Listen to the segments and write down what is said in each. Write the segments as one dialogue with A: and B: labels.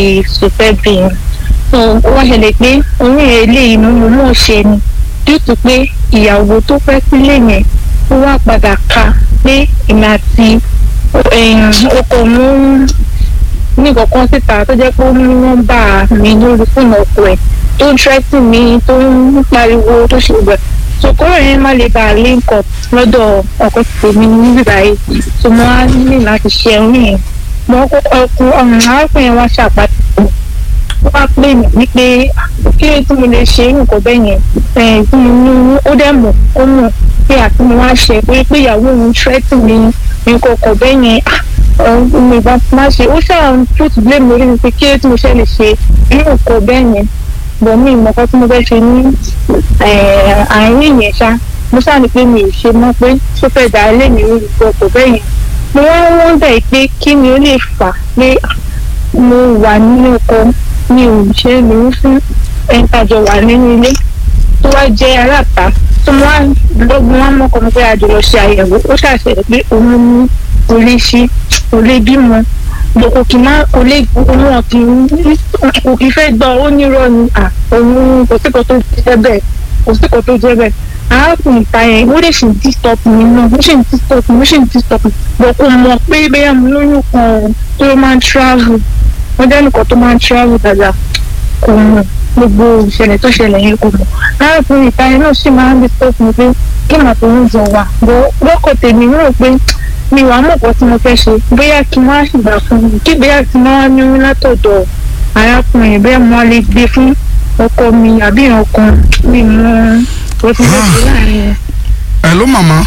A: sùpẹ́ bí i so wọ́n ṣẹlẹ̀ pé oyún eléyìí mo mọ̀ mọ̀ ṣe ni dútù pé ìyàwó tó fẹ́ sílé yẹn ó wá padà ka pé èmi àti ọkọ mú ní kankan síta tó jẹ́ pé ó ní nọ́mbà mi lórí fóònù ọkọ ẹ̀ tó ń tẹ́tì mi tó ń pariwo tó ṣe gbẹ̀ sòkòrò yẹn má lè bá a link up lọ́dọ̀ ọkọ tèmi níbi báyìí tó mo á ní láti ṣe ẹ̀rín yẹn mo ọkọ arákùnrin yẹn wá ṣàpàtì ó wá pè mí wípé kí ló tí mo lè ṣe nǹkan bẹ́ẹ̀ yẹn tí mo ní ó dẹ̀ mọ̀ ó mọ̀ pé àti mo wá ṣe pé pé ìyàwó òun tẹ́tì mi nǹkan ọkọ̀ bẹ́ẹ̀ yẹn ọmọ ìbá má ṣe ó ṣáà put blame lórí mi pé kí ló tí mo ṣe lè ṣe irú nǹkan bẹ́ẹ̀ yẹn bọ̀ mí ìmọ̀kọ́ tí mo fẹ́ ṣe ní àárín yẹn ṣá mo ṣáà ní pé mi ò ṣe mọ́ pé tó fẹ́ dà á lé mi rí nǹkan ọkọ̀ bẹ́ẹ̀ yẹn mo wá wọ́n bẹ̀ pé kí ni ó lè fà pé mo wà nínú ọkọ̀ mi ò ṣe lóyún fún ẹ̀ńtàjọ wà nínú ilé tó wá jẹ́ aráàta tó wá lọ́gbọ́n wá mọ́kọ́ mi pé àjọ lọ ṣe àyẹ̀wò ó ṣàṣẹlẹ̀ pé òun ní orí ṣí orí bímọ kò kì má kò lè òun kì í kò kì í fẹ́ gbọ́ ó nírọ̀ ni à òun kò sí kan tó jẹ́ bẹ́ẹ̀ kò sí kan tó jẹ́ bẹ́ẹ̀ arákùnrin ta yẹn ó lè ṣì ń disturb mi náà ó ṣì ń disturb mi ó ṣì ń disturb mi bọ̀ kò mọ̀ pé bẹ́ẹ̀ mo lóyún kan tó máa ń travel wọ́n jẹ́ nìkan tó máa ń travel dáadáa kò mọ̀ gbogbo ìṣẹ̀lẹ̀ tó ṣẹlẹ̀ yẹn kò mọ̀ arákùnrin ìta yẹn náà sì máa ń disturb mi pé kí màá tó ń jọ wà bọ́ lọ́kọ̀ tèmi rò pé mi wàá mọ̀ pọ̀ tí mo fẹ́ ṣe bóyá kí n wá ṣùgbà fún mi kí bóyá kí n wá ní oyún látọ̀dọ̀ arákùnrin bẹ́ẹ̀ mo lè gbé fún ọkọ mi àbí ọkàn mi mọ òtún tó ṣe láàrin.
B: ẹ ló màmá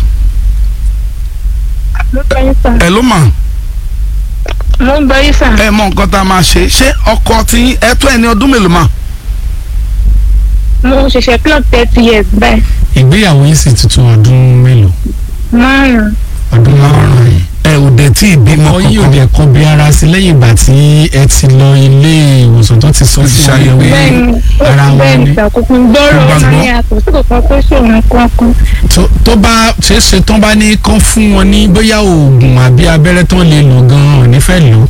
A: ló bá yín sàn.
B: ẹ ló mà
A: mo ń bá yín sàn.
B: ẹ mọ nǹkan tá a máa ṣe ṣé ọkọ tí ẹ tó ẹni ọdún mélòó mà.
A: mo ṣẹ̀ṣẹ̀ clock thirty years báyìí
C: ìgbéyàwó yìí sì tuntun ọdún mélòó
A: márùn-ún.
C: ọdún márùn-ún yìí
B: ẹ ò dé tí ìbímọ
C: ọkọ yìí ò
B: kankan
C: dẹ̀ kọ́ bí ara sí lẹ́yìn ìgbà tí ẹ ti lọ ilé ìwòsàn tó ti sọ
B: Ó ti
C: fún
B: ṣàyẹ̀wò.
C: ọyẹ̀wò
A: bẹ́ẹ̀ni
C: ara wọn
A: bẹ́ẹ̀ni
C: ni
A: ìṣàkóso gbọ́rọ̀
B: Ó bá
A: máa
B: gbọ́.
A: ń yàtọ̀ sí kankan tó ṣòro kankan.
C: tó- tó bá ṣe é ṣe tán bá ní kán fún wọn ní bóyá oògùn àbí abẹ́rẹ́ tán lè lò gan-an nífẹ̀ẹ́ lò ó.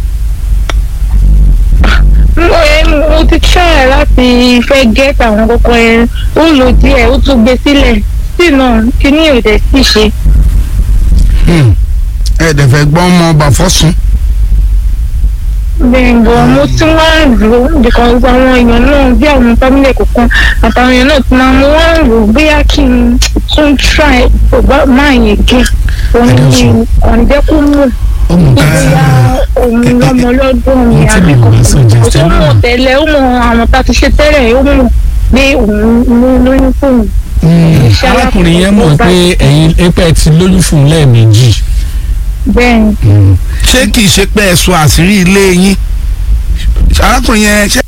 A: mo ẹ mo ti try láti fẹ́ get àwọn kókó yẹn ó lò díẹ̀ ó tún gbé sílẹ̀ sí náà kíní ò dẹ̀ sí ṣe.
B: Hmm. ẹ dẹ̀ fẹ́ gbọ́ ọmọ ọba fọ́sùn.
A: bẹ́ẹ̀ bọ̀ mo tún wá ń rò ó because àwọn èèyàn náà bí àwọn family kọ̀ọ̀kan àtàwọn èèyàn náà ti máa mo wá ń rò ó bóyá kí n tún try bàbá máa yẹn gé òun ni ọ̀nìjẹ́ kó mú
C: ó mú ká
A: bóyá òun lọ́mọ lọ́dún mi
C: Ohun tí
A: àbí
C: mi ò bá
A: kò
C: suggest
A: tó
C: náà.
A: mọ̀ tẹ́lẹ̀ ó mọ àwọn tá a ti ṣe tẹ́lẹ̀ ó mọ̀ pé òun ló lóyún fóun. Ṣé
C: arákùnrin yẹn mọ̀ pé ẹ̀yin ẹ̀pẹ́ ti lóyún fún un lẹ́ẹ̀mejì.
A: bẹ́ẹ̀ ni
B: ṣé kìí ṣe pé ẹ sọ àṣírí ilé yín arákùnrin yẹn ṣé